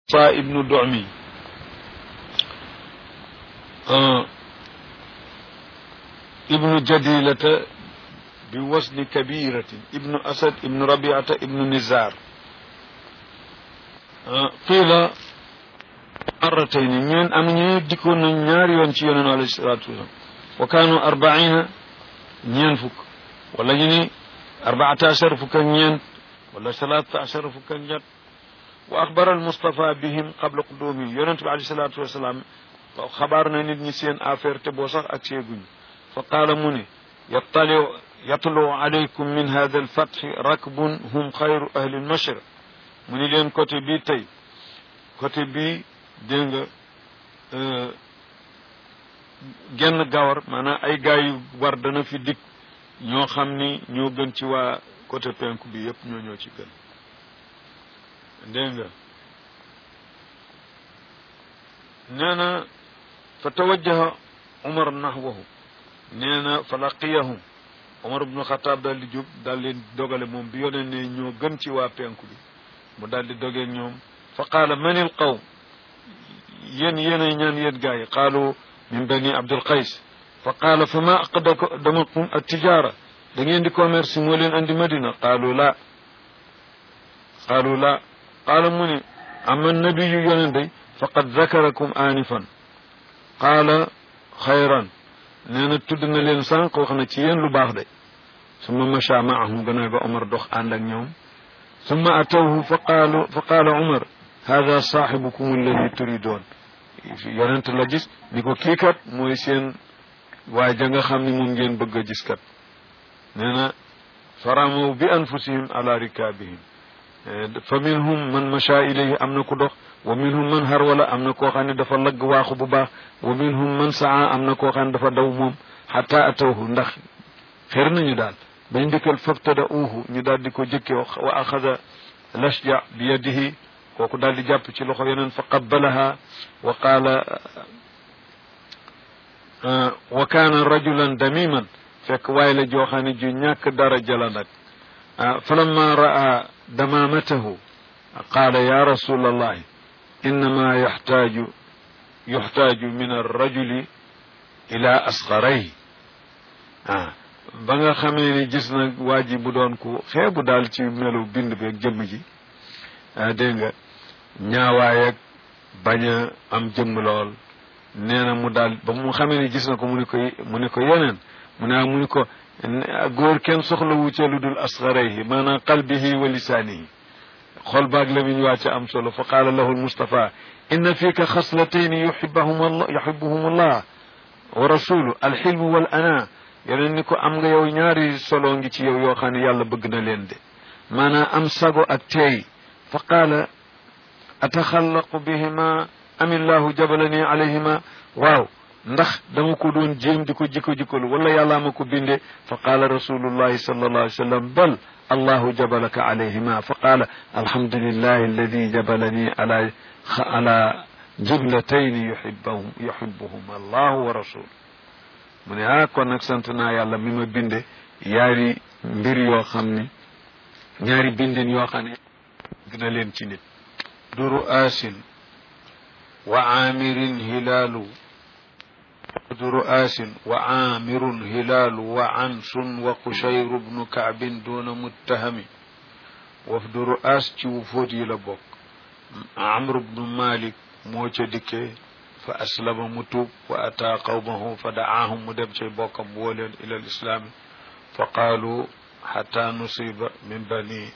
sa ibnu domi ibnu jadilata bi wasni kabiratin ibnu asad ibnu rabiata ibnu nizar qiila marratayni ñeen am ñu dikkoon nañ ñaari yoon ci yoneen alayhi salatu wasalam wa kaanu arbaina ñeen fukk wala ñu ni arbaata achar fukk ak ñeent wala salaata achar fukk ak ñett wa axbara almustafa bihim qabla qudumi yonent bi alayhi salatu wasalaam xabaar na nit ñi seen affaire te boo sax ak seeguñ fa qaala mu ne yattali yatlu alaykum min hada alfatxi rakbun hum xayru ahli almashriq mu ni leen côté bii tey côté bii dégg nga genn gawar maanaam ay gaay yu war dana fi dikk ñoo xam ni ñoo gën ci waa côté penku bi yépp ñoo ñoo ci gën dégg nga nee na fa tawajjaha umar nahwahu nee na fa laqiyahum umar ibnu xataab daal di jóg daal leen dogale moom bi yoneen ne ñoo gën ci waa penku bi mu daal di dogee ñoom fa qaala manil qawm yéen yéenay ñaan yéen gaa yi qaalu min bani abdul qays fa qaala fa ma aqdamakum attijaara da ngeen di commerce moo leen andi madina qaalu la qaalu la qaala mu ne ama nabiyu yoneen day faqad zakarakum aanifan qaala xayran nee na tudd na leen sànq wax na ci yéen lu baax de summa macha maahum gannaaw ba Omar dox ànd ak ñoom summa atawhu fa qaalu fa qaala Omar hada saaxibukum alladi turidoon yonent la gis ni ko kii kat mooy seen waaye ja nga xam ni moom ngeen bëgg a gis kat nee na faramaw bi anfusihim ala rikaabihim fa minhum man macha ilayhi am na ku dox wa minhum man harwala am na koo xam ne dafa lagg waaxu bu baax wa minhum man saa am na koo xam ne dafa daw moom xata atawhu ndax xër nañu daal bañ dikkal fabtada uhu ñu daal di ko jëkke wa axada lashja bi yadihi kooku daal di jàpp ci loxo yeneen fa qabbalaha wa qaala wa kaana rajulan damiman fekk waaye la joo xam ne ju ñàkk daraja la nag falamma raa damamatahu qaala ya rasul allahi innama yaxtaaju yuxtaaju min arrajuli ila asqarayhi ah ba nga xamee ni gis na waa ji bu doon ku xeebu daal ci melu bind beeg jëmm ji dégg nga ñaawaay ak bañ a am jëmm lool nee na mu daal ba mu xamee ni gis na ko mu ne ko mu ne ko yeneen mu ne mu ne ko góor kenn soxla wu ca lu dul asqarayhi maanaam qalbihi wa lisaanihi xol baag la miñ waa ca am solo fa qaala lahu almustafa inna fiika xaslatayni yuhibbuhum allah yuhibbuhum allah wa rasulu alxilmu wal ana yeneen ni ko am nga yow ñaari solo ngi ci yow yoo xam ne yàlla bëgg na leen de maanaam am sago ak teey fa qaala ataxallaqu bihima amillahu jabalani alayhima waaw ndax dama ko doon jéem di ko jikko jikkolu wala yàllaa ma ko binde fa qaala rasulullahi sallallahu alayhi wa sallam bal allahu jabalaka alayhima fa qaala alhamdulillahi alladi jabalani ala ala jiblatayni yuhibbahum yuhibbuhum allahu wa rasul mu ne ah kon nag sant naa yàlla mi ma binde yaari mbir yoo xam ne ñaari bindin yoo xam ne gëna leen ci nit duru asin wa aamirin hilaalu duru asin wa aamirun hilaalu wa ansun wa qushayru bnu kaabin duna muttahami wafdu ru'aas ci wu fóot yi la bokk amru bnu malik moo ca dikkee fa aslama mu tuub wa ataa qawmahu fa dacaahum mu dem cay bokkam woo leen ila lislaami fa qaalu xata nusiba min bani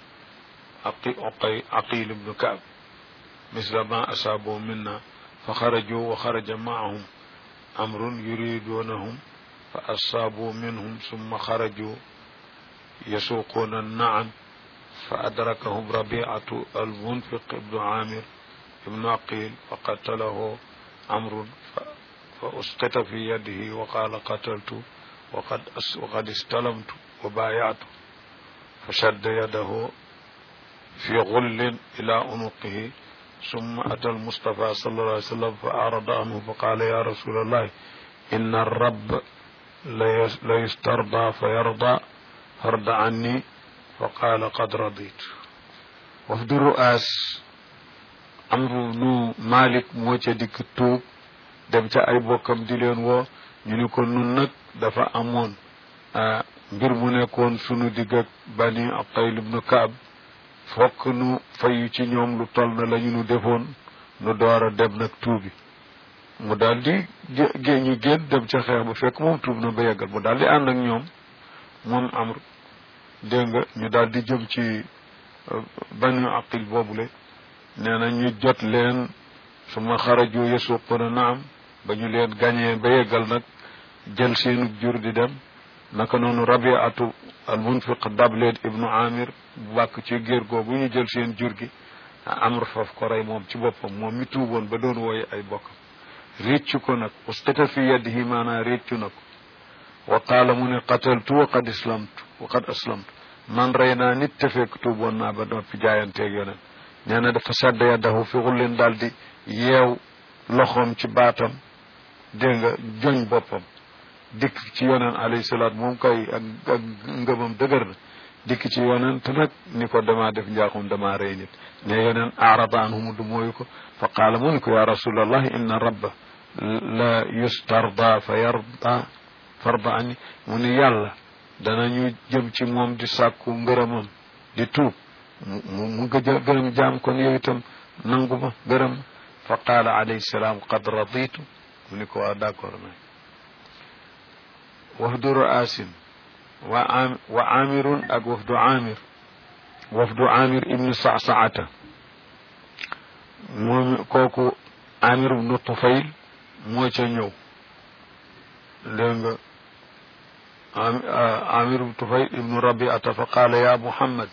aqil bnu kaab misla ma asaaboo minna fa xarajuu wa xaraja maahum amrun yuridunahum fa asaabuu minhum summa xarajuu yasuuquuna nacam fa adrakahum rabiatu almunfiq ibnu amir ibnu aqil fa qatalahu amrun fa usqita fi yadihi wa qaala qataltu waqad waqad istalamtu wa baayatu fa shadda yadahu fi gullin ila unuqihi summa ata almustafa sallallahu alayhi wa sallam fa arada anhu fa qaala ya rasul allah inna arrab la yustarda fa yarda farda anni fa qaala qad raditu wafdu ru'aas amru nu malik moo ca dikk tuub dem ca ay bokkam di leen woo ñu ni ko nun nag dafa amoon mbir mu nekkoon sunu digg ak bani Aqayl ibnu Kaab fokk nu fayu ci ñoom lu toll na la ñu nu defoon nu door a dem nag tuubi mu daal di gé ñu génn dem ca xeex ba fekk moom tuub na ba yeggal mu daal di ànd ak ñoom moom amr dégg nga ñu daal di jëm ci bani aqil boobule nee na ñu jot leen su ma xaraju yasuquna naam ba ñu leen gañee ba yeggal nag jël seenu jur di dem naka noonu rabiatu al munfiq dab leen ibnu amir bu bàkk ci géer googu ñu jël seen jur gi amr foofu ko rey moom ci boppam moom mi tuuboon ba doon wooye ay bokkam réccu ko nag usqita fi yadihi maanaa réccu na ko wa qaala mu ne qataltu wa qad islamtu wa qad aslamtu man rey naa nit te fekk tuuboon naa ba noppi jaayanteeg yoneen nee na dafa sadda yaddahu fi xullin daal di yeew loxoom ci baatam dégg nga joñ boppam dikk ci yoneen alayhi salaatu moom kay ak ak ngëmam dëgër na dikk ci yoneen te nag ni ko damaa def njaaxum damaa rey nit ne yoneen arada anhumu du mooyu ko fa qaala mu ni ko ya rasulallah inna rabba la yustarda fa yarda farda ani mu ni yàlla danañu jëm ci moom di sàkku ngërëmam di tuub mu mu gëj gërëm jaam kon yow itam nangu ma gërëm fa qaala alayhi salaam qad raditu mu ni ko waa d'accord na wafdu raasin wa am wa amirun ak wafdu amir wafdu amir ibnu sasaata moom kooku amir ibnu tufayl moo ca ñëw dégg nga amir ibnu tufayl ibnu rabiata fa qaala ya muhammad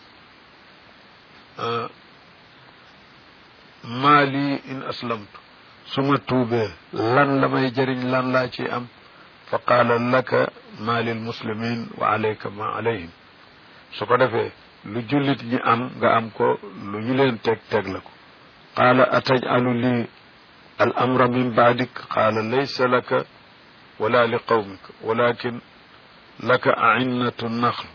maa lii in aslamtu su ma tuubee lan la may jëriñ lan laa ci am fa qaala laka maa lil muslimin wa alayka ma alayhim su ko defee lu jullit ñi am nga am ko lu ñu leen teg teg la ko qaala atajalu lii al amra min baadik qaala laysa laka wala li qawmik walakin laka ainnatu naxl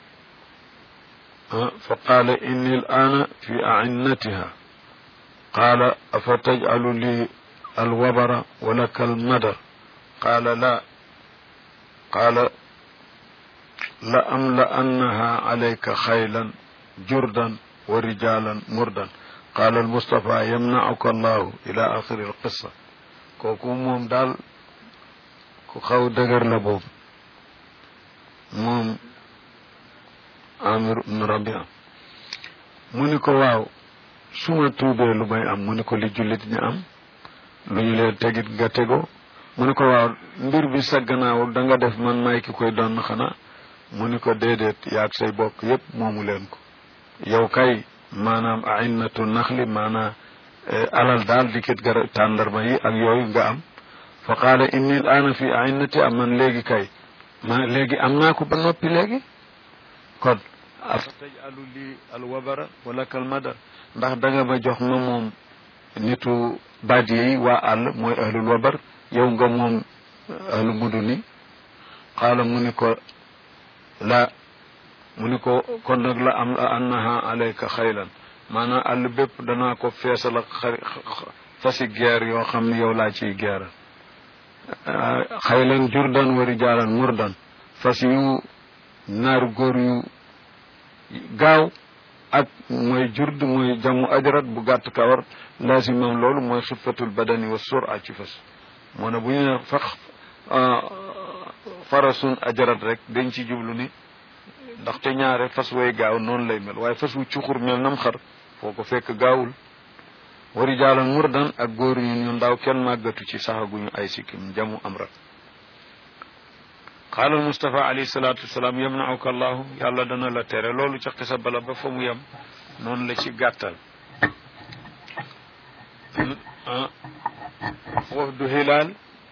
fa qaala inni al ana fi ainnatiha qaala afa tajcalu lii alwabara walaka almadar qaala la qaala la amla'annaha alayka xaylan jurdan wa rijalan murdan qaala almustafa yamna'uka allahu ila axiri alqissa kooku moom daal ku xaw dëgër la boobu moom amir ibnu rabia mu ni ko waaw suma tuubee lu may am mu ni ko li jullit ñi am lu ñu leen tegit nga tegoo mu ni ko waaw mbir bi sa gannaaw da nga def man may ki koy doon xanaa mu ni ko déedéet yaag say bokk yépp moomu leen ko yow kay maanaam ainnatu naxli maanaam alal daal dikit gara tàndarma yi ak yooyu nga am fa qaala inni l aana fi ainnati am man léegi kay ma léegi am naa ko ba noppi léegi kon afa tajalu lii alwabara wala kalmadar ndax da nga ma jox ma moom nitu badiye yi waa àll mooy ahlul wabar yow nga moom ahlu muduni qaala mu ni ko la mu ni ko kon nag la am la annaha alayka xaylan maanaam àll bépp danaa ko feesal ak xari fasi geer yoo xam ne yow laa ciy geeral xaylan jurdan wa rijaalan murdan fas yu naaru góor yu gaaw ak mooy jurd mooy jamu ajrat bu gàtt kawar laasimam loolu mooy xifatul badani wa sura ci fas moo ne bu ñu ne fax farasun ajrat rek dañ ci jublu ni ndaxte ñaare fas way gaaw noonu lay mel waaye fas wu cuxur mel nam xar foo ko fekk gaawul wari jaalan murdan ak góor ñu ñu ndaw kenn màggatu ci saxaguñu ay sikkim jamu amrat qaala almustafa alayhi salatu wasalaam yamnauka allahu yàlla dana la tere loolu ca xisa bala ba fa mu yem noonu la ci gàttal wafdu hilaal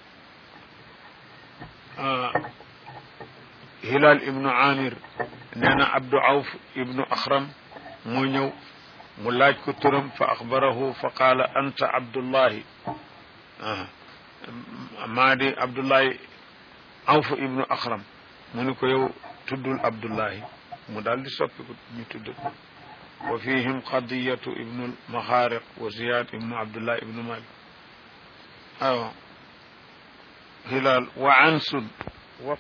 hilaal ibnu amir nee na abdu awf ibnu axram moo ñëw mu laaj ko turam fa axbarahu fa qaala anta abdullahi maa di abdullahi awf ibnu axram mu ni ko yow tuddul abdullahi mu daal di soppi ko ñu tudd wa fihim qadiyatu ibnu maxaariq wa ziyad ibnu abdullah ibnu malik awa hilal wa ansun wa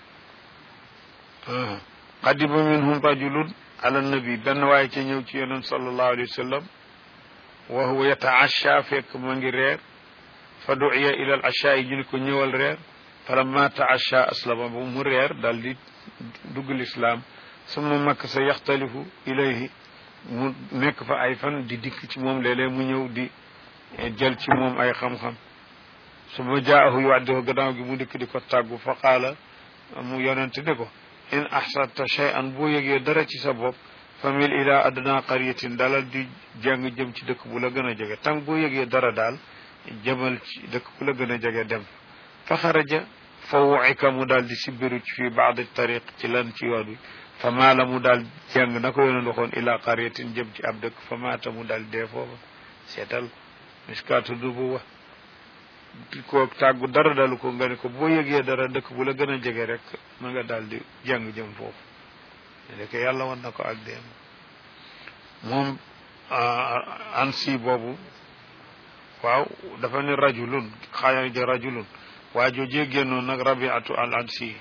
qadiba minhum rajulun ala nabi benn waaye ca ñëw ci yonent sallallahu alayhi wa sallam wa huwa yataasha fekk ma ngi reer fa duiya ila al asha yi ñu ni ko ñëwal reer falamma taasha aslama ba mu reer daal di dugg lislaam suma makk sa yaxtalifu ilayhi mu nekk fa ay fan di dikk ci moom léeg-léeg mu ñëw di jël ci moom ay xam-xam suma jaahu yuwaddihu gannaaw gi mu dikk di ko tàggu fa qaala mu yonente ne ko in ahsanta shay'an boo yëgee dara ci sa bopp famil ila adna qaryatin dalal di jàng jëm ci dëkk bu la gën a jege tànk boo yëgee dara daal jëmal ci dëkk bu la gën a jege dem fa xaraja fa wucika mu daal di sibbiru ci fii baadi tariq ci lan ci yoon wi fa maala mu daal jàng na ko yoneen waxoon ila qaryatin jëm ci ab dëkk fa maata mu daal dee foofa seetal miskaatu dubu wa ko tàggu dara dalu ko nga ne ko boo yëgee dara dëkk bu la gën a jege rek ma nga daal di jàng jëm foofu ndeke yàlla wan na ko ak deem moom ansi boobu waaw dafa ne rajulun xayaja rajulun waa joojee génnoon nag rabiatu al ansi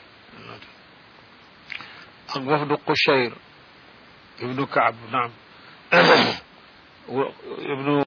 ak wafdu qushayr ibnu kaab naam ibnu